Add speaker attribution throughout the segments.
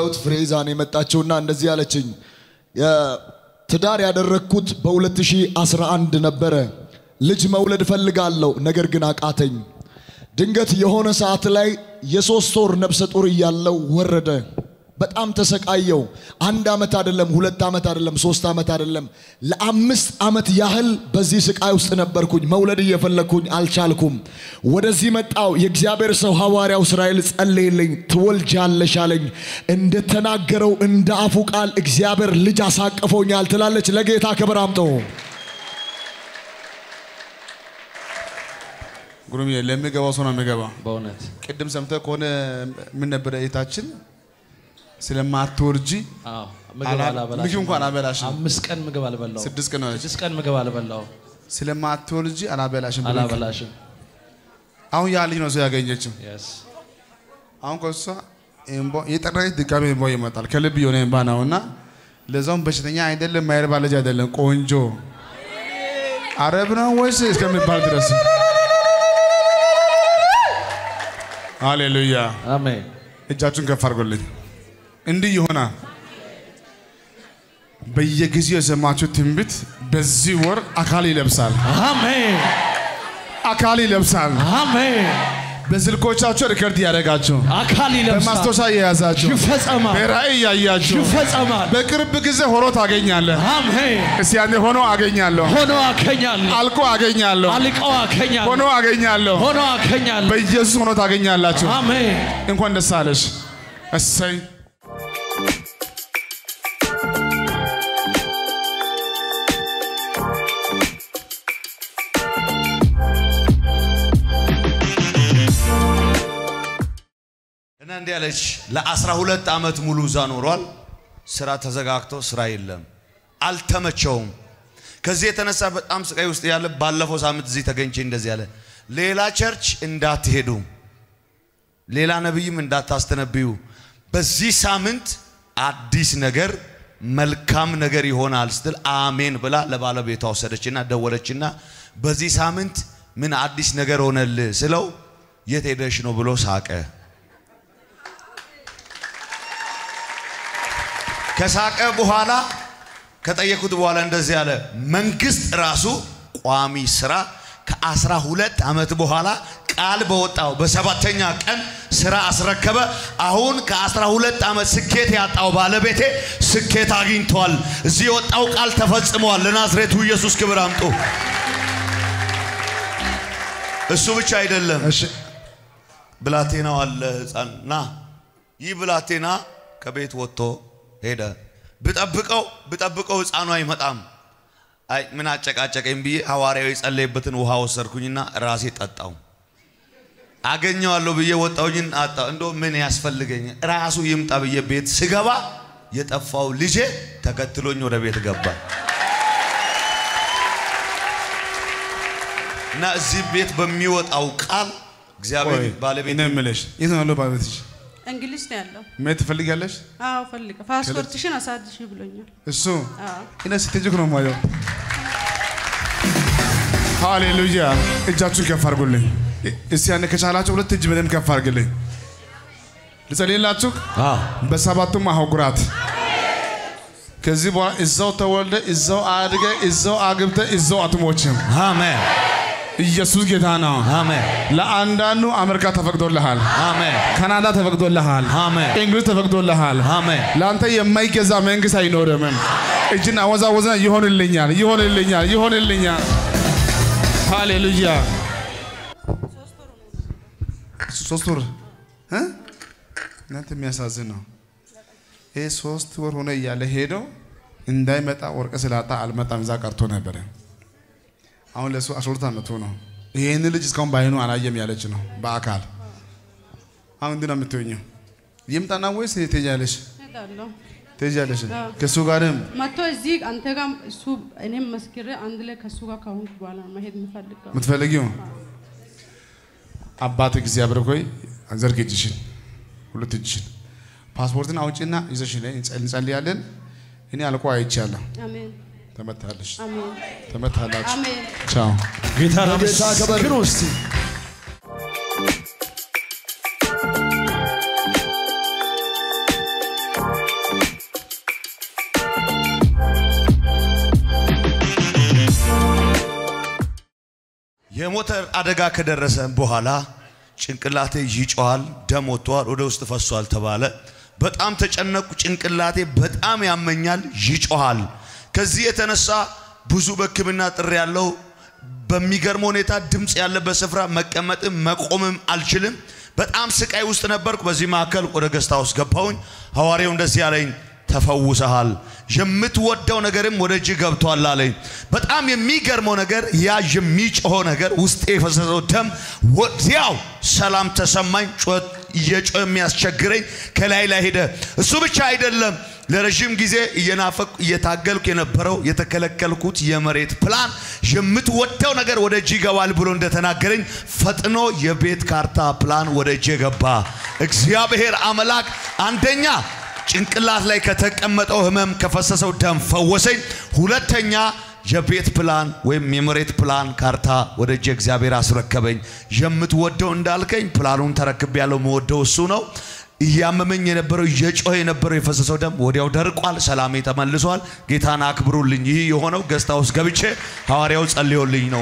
Speaker 1: እንደምታዩት ፍሬ ይዛ ነው የመጣችውና እንደዚህ አለችኝ። ትዳር ያደረግኩት በ2011 ነበረ። ልጅ መውለድ እፈልጋለሁ፣ ነገር ግን አቃተኝ። ድንገት የሆነ ሰዓት ላይ የሶስት ወር ነፍሰ ጡር እያለው ወረደ። በጣም ተሰቃየው። አንድ ዓመት አይደለም፣ ሁለት ዓመት አይደለም፣ ሶስት ዓመት አይደለም፣ ለአምስት ዓመት ያህል በዚህ ስቃይ ውስጥ ነበርኩኝ። መውለድ እየፈለግኩኝ አልቻልኩም። ወደዚህ መጣው። የእግዚአብሔር ሰው ሐዋርያው እስራኤል ጸለየልኝ። ትወልጃለሽ አለኝ። እንደተናገረው እንደ አፉ ቃል እግዚአብሔር ልጅ አሳቅፎኛል ትላለች። ለጌታ ክብር አምጠው።
Speaker 2: ጉሩም ለሚገባው ሰው ነው የሚገባው።
Speaker 3: በእውነት
Speaker 2: ቅድም ሰምተህ ከሆነ ምን ነበረ እህታችን ስለማትወርጂ
Speaker 3: አዎ፣ ምግብ
Speaker 2: አላ-
Speaker 3: አላበላሽም።
Speaker 2: ምግብ እንኳን አላበላሽም።
Speaker 3: አምስት ቀን ምግብ አልበላው።
Speaker 2: ስድስት ቀን ሆነች።
Speaker 3: ስድስት ቀን ምግብ አልበላው
Speaker 2: ስለማትወልጂ አላበላሽም ብሎ
Speaker 3: አላበላሽም።
Speaker 2: አሁን ያ ልጅ ነው ሰው ያገኘችው።
Speaker 3: Yes.
Speaker 2: አሁን ከሷ እምባ የጠራች ድጋሚ እንባ ይመጣል። ከልብ የሆነ እንባ ነው እና ለዛውም በሽተኛ አይደለም፣ ማይረባ ልጅ አይደለም፣ ቆንጆ አረብ ነው ወይስ እስከሚባል ድረስ ሃሌሉያ።
Speaker 3: አሜን።
Speaker 2: እጃችሁን ከፍ አድርጎልኝ። እንዲህ ይሆናል። በየጊዜው የሰማችሁ ትንቢት በዚህ ወር አካል ይለብሳል፣
Speaker 3: አሜን።
Speaker 2: አካል ይለብሳል።
Speaker 3: አሜን።
Speaker 2: በስልኮቻችሁ ሪከርድ ያደረጋችሁ፣
Speaker 3: አካል ይለብሳል።
Speaker 2: በማስታወሻ የያዛችሁ፣
Speaker 3: ይፈጸማል።
Speaker 2: በራእይ ያያችሁ
Speaker 3: ይፈጸማል።
Speaker 2: በቅርብ ጊዜ ሆኖ ታገኛለህ።
Speaker 3: አሜን።
Speaker 2: እስቲ ያኔ ሆኖ አገኛለሁ፣
Speaker 3: ሆኖ አከኛለሁ።
Speaker 2: አልቆ አገኛለሁ፣
Speaker 3: አልቀው አከኛለሁ።
Speaker 2: ሆኖ አገኛለሁ።
Speaker 3: ሆኖ አከኛለሁ።
Speaker 2: በኢየሱስ ሆኖ ታገኛላችሁ።
Speaker 3: አሜን።
Speaker 2: እንኳን ደስ አለሽ። እሰይ
Speaker 4: እና እንዲህ አለች። ለአስራ ሁለት ዓመት ሙሉ እዛ ኖሯል። ስራ ተዘጋግቶ ስራ የለም፣ አልተመቸውም። ከዚህ የተነሳ በጣም ስቃይ ውስጥ ያለ ባለፈው ሳምንት እዚህ ተገኝቼ እንደዚህ ያለ ሌላ ቸርች እንዳትሄዱ፣ ሌላ ነቢይም እንዳታስተነብዩ፣ በዚህ ሳምንት አዲስ ነገር መልካም ነገር ይሆናል ስትል አሜን ብላ ለባለቤቷ ወሰደችና ደወለችና በዚህ ሳምንት ምን አዲስ ነገር ሆነል ስለው የት ሄደሽ ነው ብሎ ሳቀ። ከሳቀ በኋላ ከጠየኩት በኋላ እንደዚህ አለ። መንግስት ራሱ ቋሚ ስራ ከአስራ ሁለት ዓመት በኋላ ቃል በወጣው በሰባተኛ ቀን ስራ አስረከበ። አሁን ከአስራ ሁለት ዓመት ስኬት ያጣው ባለቤቴ ስኬት አግኝቷል። እዚህ የወጣው ቃል ተፈጽሟል። ለናዝሬቱ ኢየሱስ ክብር አምጡ። እሱ ብቻ አይደለም።
Speaker 2: እሺ
Speaker 4: ብላቴናው አለ ህፃን ና ይህ ብላቴና ከቤት ወጥቶ ሄደ። ብጠብቀው ብጠብቀው ህፃኑ አይመጣም። አይ ምን አጨቃጨቀኝ ብዬ ሐዋርያው የጸለየበትን ውሃ ወሰድኩኝና ራሴ ጠጣው። አገኘዋለሁ ብዬ ወጣሁኝን አጣ እንዶ ምን ያስፈልገኝ ራሱ ይምጣ ብዬ ቤት ስገባ የጠፋው ልጄ ተከትሎኝ ወደ ቤት ገባ እና እዚህ ቤት በሚወጣው ቃል እግዚአብሔር
Speaker 2: ቆይ
Speaker 4: ባለቤት
Speaker 2: እኔ የምልሽ የት ነው ያለው ባለቤትሽ?
Speaker 5: እንግሊዝ ነው ያለው።
Speaker 2: መሄድ ትፈልጊያለሽ?
Speaker 5: አዎ ፈልገ ፓስፖርትሽን አሳድሽ ብሎኛል።
Speaker 2: እሱ
Speaker 5: አዎ
Speaker 2: እኔ ስትሄጂ እኮ ነው የማየው። ሃሌሉያ! እጃችሁን ከፍ አድርጉልኝ። እስቲ ያኔ ከቻላችሁ ሁለት እጅ በደንብ ከፍ አድርግልኝ። ልጸልይላችሁ በሰባቱም አህጉራት ከዚህ በኋላ እዛው ተወልደ እዛው አድገ እዛው አግብተ እዛው አትሞችም።
Speaker 4: አሜን
Speaker 2: ኢየሱስ ጌታ ነው።
Speaker 4: አሜን
Speaker 2: ለአንዳንዱ አሜሪካ ተፈቅዶልሃል፣
Speaker 4: አሜን
Speaker 2: ካናዳ ተፈቅዶልሃል፣
Speaker 4: አሜን
Speaker 2: እንግሊዝ ተፈቅዶልሃል።
Speaker 4: አሜን
Speaker 2: ለአንተ የማይገዛ መንግስት አይኖርም። እጅን አወዛወዝና ይሆንልኛል፣ ይሆንልኛል፣ ይሆንልኛል። ሃሌሉያ። ሶስት ወር እ? እናንተ የሚያሳዝን ነው። ይህ ሶስት ወር ሆነ እያለ ሄዶ እንዳይመጣ ወርቅ ስላጣ አልመጣም። እዛ ቀርቶ ነበረ። አሁን ለሱ አስራ ሁለት ዓመቱ ነው። ይህን ልጅ እስካሁን ባይኑ አላየም ያለች ነው በአካል አሁን እንዲህ ነው የምትሆኘው። ይምጣና ወይስ ትሄጃለሽ?
Speaker 5: እሄዳለሁ።
Speaker 2: ትሄጃለሽ
Speaker 5: አዎ።
Speaker 2: ከእሱ ጋርም
Speaker 5: መጥቶ እዚህ አንተ ጋር እሱ እኔም መስክሬ አንድ ላይ ከእሱ ጋር ከሆንኩ በኋላ ነው መሄድ የምፈልገው።
Speaker 2: የምትፈልጊው አባት እግዚአብሔር ሆይ ዘርግ እጅሽን፣ ሁለት እጅሽን ፓስፖርትን አውጪና ይዘሽ ነይ፣ እንጸል- እንጸልያለን። እኔ አልቆ አይቻለሁ።
Speaker 5: አሜን
Speaker 2: ተመታለሽ፣
Speaker 5: አሜን
Speaker 2: ተመታላችሁ።
Speaker 5: አሜን።
Speaker 2: ቻው።
Speaker 3: ጌታ
Speaker 1: ጌታ ክብር
Speaker 3: መስክሩ እስቲ
Speaker 4: የሞተር አደጋ ከደረሰ በኋላ ጭንቅላቴ ይጮሃል፣ ደም ወጥቷል፣ ወደ ውስጥ ፈሷል ተባለ። በጣም ተጨነቁ። ጭንቅላቴ በጣም ያመኛል፣ ይጮሃል። ከዚህ የተነሳ ብዙ በሕክምና ጥሪ ያለው በሚገርም ሁኔታ ድምፅ ያለበት ስፍራ መቀመጥም መቆምም አልችልም። በጣም ስቃይ ውስጥ ነበርኩ። በዚህ መካከል ወደ ገስታ ውስጥ ገባሁኝ። ሐዋርያው እንደዚህ ያለኝ ተፈውሰሃል፣ የምትወደው ነገርም ወደ እጅ ገብቷል አለኝ። በጣም የሚገርመው ነገር ያ የሚጮኸው ነገር ውስጤ የፈሰሰው ደም ወዲያው ሰላም ተሰማኝ። ጩኸት እየጮኸ የሚያስቸግረኝ ከላይ ላይ ሄደ። እሱ ብቻ አይደለም፣ ለረዥም ጊዜ እየናፈቅኩ እየታገልኩ የነበረው የተከለከልኩት የመሬት ፕላን የምትወደው ነገር ወደ እጅ ይገባል ብሎ እንደተናገረኝ ፈጥኖ የቤት ካርታ ፕላን ወደ እጅ ገባ። እግዚአብሔር አምላክ አንደኛ ጭንቅላት ላይ ከተቀመጠው ህመም ከፈሰሰው ደም ፈወሰኝ። ሁለተኛ የቤት ፕላን ወይም የመሬት ፕላን ካርታ ወደ እጄ እግዚአብሔር አስረከበኝ። የምትወደው እንዳልከኝ ፕላኑን ተረክቤ ያለው መወደው እሱ ነው። እያመመኝ የነበረው እየጮኸ የነበረው የፈሰሰው ደም ወዲያው ደርቋል። ሰላሜ ተመልሷል። ጌታን አክብሩልኝ። ይህ የሆነው ገስታ ውስጥ ገብቼ ሐዋርያው ጸልዮልኝ ነው።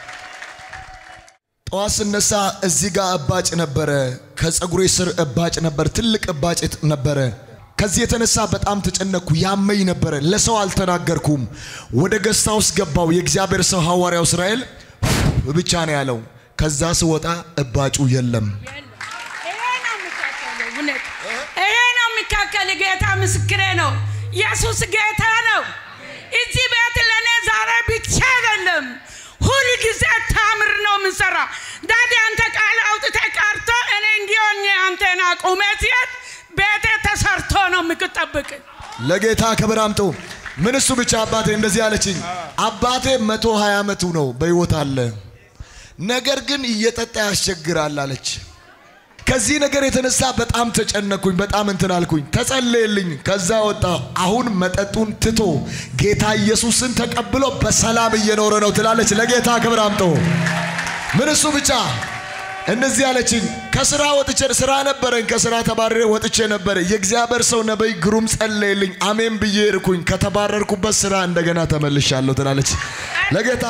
Speaker 1: ጠዋት ስነሳ እዚህ ጋር እባጭ ነበረ። ከፀጉሬ ስር እባጭ ነበር፣ ትልቅ እባጭ ነበረ። ከዚህ የተነሳ በጣም ተጨነቅኩ፣ ያመኝ ነበረ። ለሰው አልተናገርኩም። ወደ ገስታ ውስጥ ገባው። የእግዚአብሔር ሰው ሐዋርያው እስራኤል ብቻ ነው ያለው። ከዛ ስወጣ እባጩ የለም።
Speaker 6: ይሄ ነው የሚካከለው። እውነት ይሄ ነው የሚካከል። ጌታ ምስክሬ ነው። ኢየሱስ ጌታ ነው። እዚህ ቤት ለእኔ ዛሬ ብቻ አይደለም፣ ሁል ጊዜ ታምር ነው የምንሰራ። ዳዲ አንተ ቃል አውጥተህ ቀርቶ እኔ እንዲሆኝ አንተን አቁሜ ሲሄድ ቤቴ ተሰርቶ ነው የምትጠብቅ።
Speaker 1: ለጌታ ክብር አምጡ። ምን እሱ ብቻ አባቴ እንደዚህ አለችኝ። አባቴ መቶ ሀያ ዓመቱ ነው በሕይወት አለ፣ ነገር ግን እየጠጣ ያስቸግራል አለች። ከዚህ ነገር የተነሳ በጣም ተጨነኩኝ፣ በጣም እንትን አልኩኝ። ተጸለየልኝ፣ ከዛ ወጣ። አሁን መጠጡን ትቶ ጌታ ኢየሱስን ተቀብሎ በሰላም እየኖረ ነው ትላለች። ለጌታ ክብር አምጦ ምን እሱ ብቻ እንደዚህ አለችኝ። ከስራ ወጥቼ ስራ ነበረኝ፣ ከስራ ተባረሬ ወጥቼ ነበረ። የእግዚአብሔር ሰው ነቢይ ግሩም ጸለየልኝ፣ አሜን ብዬ እርኩኝ። ከተባረርኩበት ስራ እንደገና ተመልሻለሁ ትላለች። ለጌታ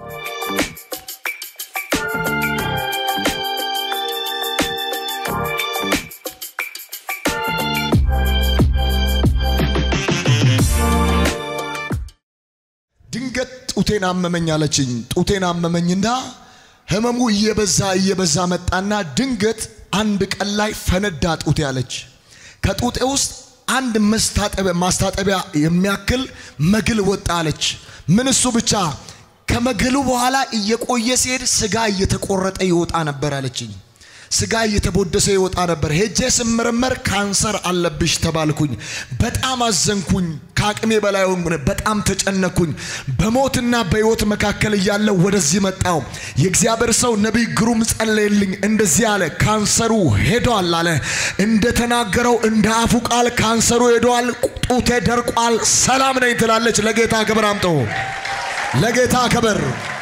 Speaker 1: ድንገት ጡቴን አመመኝ አለችኝ። ጡቴን አመመኝና ህመሙ እየበዛ እየበዛ መጣና ድንገት አንድ ቀን ላይ ፈነዳ ጡቴ አለች። ከጡቴ ውስጥ አንድ መስታጠቢያ ማስታጠቢያ የሚያክል መግል ወጣ አለች። ምን እሱ ብቻ ከመግሉ በኋላ እየቆየ ሲሄድ ስጋ እየተቆረጠ ይወጣ ነበር አለችኝ። ስጋ እየተቦደሰ ይወጣ ነበር። ሄጄ ስመረመር ካንሰር አለብሽ ተባልኩኝ። በጣም አዘንኩኝ። ከአቅሜ በላይ ሆንኩ። በጣም ተጨነኩኝ። በሞትና በሕይወት መካከል እያለ ወደዚህ መጣው። የእግዚአብሔር ሰው ነቢይ ግሩም ጸለየልኝ። እንደዚህ አለ፣ ካንሰሩ ሄዷል አለ። እንደተናገረው እንደ አፉ ቃል ካንሰሩ ሄዷል፣ ጡቴ ደርቋል፣ ሰላም ነኝ ትላለች። ለጌታ ክብር አምጦ ለጌታ ክብር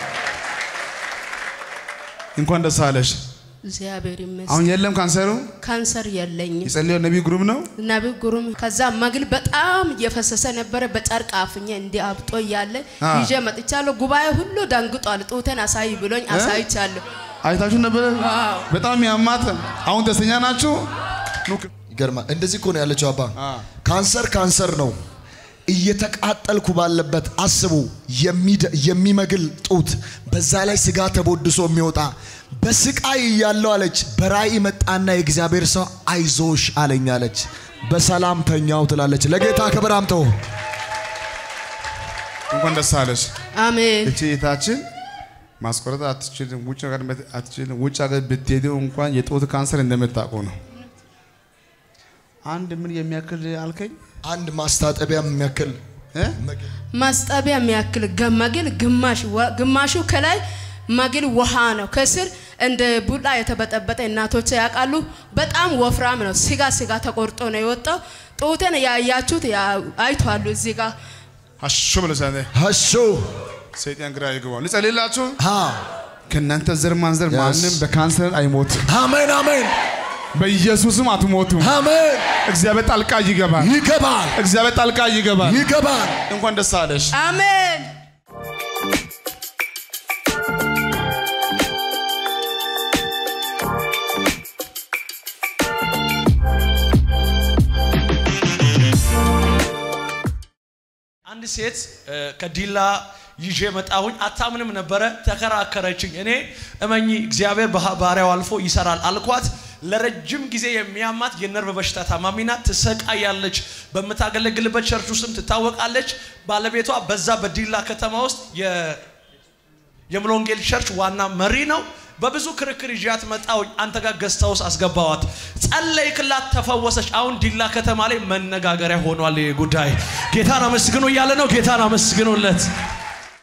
Speaker 2: እንኳን ደስ አለሽ።
Speaker 6: እግዚአብሔር ይመስገን።
Speaker 2: አሁን የለም ካንሰሩ።
Speaker 6: ካንሰር የለኝም።
Speaker 2: የጸለየው ነቢይ ግሩም ነው።
Speaker 6: ነቢይ ግሩም ከዛ መግል በጣም እየፈሰሰ ነበረ። በጨርቅ አፍኜ እንዲህ አብጦ እያለ
Speaker 2: አ።
Speaker 6: ይዤ መጥቻለሁ። ጉባኤ ሁሉ ደንግጧል። ጡቴን አሳይ ብሎኝ አሳይቻለሁ።
Speaker 2: አይታችሁ ነበረ።
Speaker 6: ዋው።
Speaker 2: በጣም ያማት። አሁን ደስተኛ ናችሁ? ኑ
Speaker 1: ይገርማል። እንደዚህ እኮ ነው ያለችው አባ።
Speaker 2: አ።
Speaker 1: ካንሰር ካንሰር ነው። እየተቃጠልኩ ባለበት አስቡ፣ የሚደ- የሚመግል ጡት፣ በዛ ላይ ስጋ ተቦድሶ የሚወጣ በስቃይ እያለው አለች። በራእይ መጣና የእግዚአብሔር ሰው አይዞሽ አለኝ አለች። በሰላም ተኛው ትላለች። ለጌታ ክብር አምጠው።
Speaker 2: እንኳን ደስ አለሽ።
Speaker 6: አሜን።
Speaker 2: እቺ እህታችን ማስቆረጥ አትችልም። ውጭ ሀገር መት- አትችልም። ውጭ ሀገር ብትሄደው እንኳን የጡት ካንሰር እንደምታውቀው ነው። አንድ ምን የሚያክል አልከኝ?
Speaker 1: አንድ ማስታጠቢያ የሚያክል
Speaker 2: እ?
Speaker 1: መግል
Speaker 6: ማስጠቢያ የሚያክል ገ- መግል ግማሽ ወ- ግማሹ ከላይ መግል ውሃ ነው። ከስር እንደ ቡላ የተበጠበጠ እናቶች ያውቃሉ። በጣም ወፍራም ነው። ስጋ ስጋ ተቆርጦ ነው የወጣው። ጡቴን ያያችሁት ያ- አይቷሉ እዚህ ጋር
Speaker 2: ሀሾ ብለሽ አንተ
Speaker 1: ሀሾ
Speaker 2: ሰይጣን ግራ ይገባል። ልጸልይላችሁ።
Speaker 1: ሀ
Speaker 2: ከእናንተ ዘር ማንዘር
Speaker 1: Yes.
Speaker 2: ማንም በካንሰር አይሞትም።
Speaker 1: አሜን አሜን
Speaker 2: በኢየሱስም አትሞቱም።
Speaker 1: አሜን።
Speaker 2: እግዚአብሔር ጣልቃ ይገባል።
Speaker 1: ይገባል
Speaker 2: እግዚአብሔር ጣልቃ ይገባል።
Speaker 1: ይገባል።
Speaker 2: እንኳን ደስ አለሽ።
Speaker 6: አሜን።
Speaker 3: አንድ ሴት እ፣ ከዲላ ይዤ መጣሁኝ። አታምንም ነበረ፣ ተከራከረችኝ። እኔ እመኚ እግዚአብሔር በha- ባሪያው አልፎ ይሰራል አልኳት። ለረጅም ጊዜ የሚያማት የነርቭ በሽታ ታማሚ ናት። ትሰቃያለች። በምታገለግልበት ቸርች ውስጥም ትታወቃለች። ባለቤቷ በዛ በዲላ ከተማ ውስጥ የ- የሙሉ ወንጌል ቸርች ዋና መሪ ነው። በብዙ ክርክር ይዣት መጣሁኝ። አንተ ጋር ገዝታ ውስጥ አስገባዋት። ጸለይክላት፣ ተፈወሰች። አሁን ዲላ ከተማ ላይ መነጋገሪያ ሆኗል ይህ ጉዳይ። ጌታን አመስግኑ እያለ ነው። ጌታን አመስግኑለት።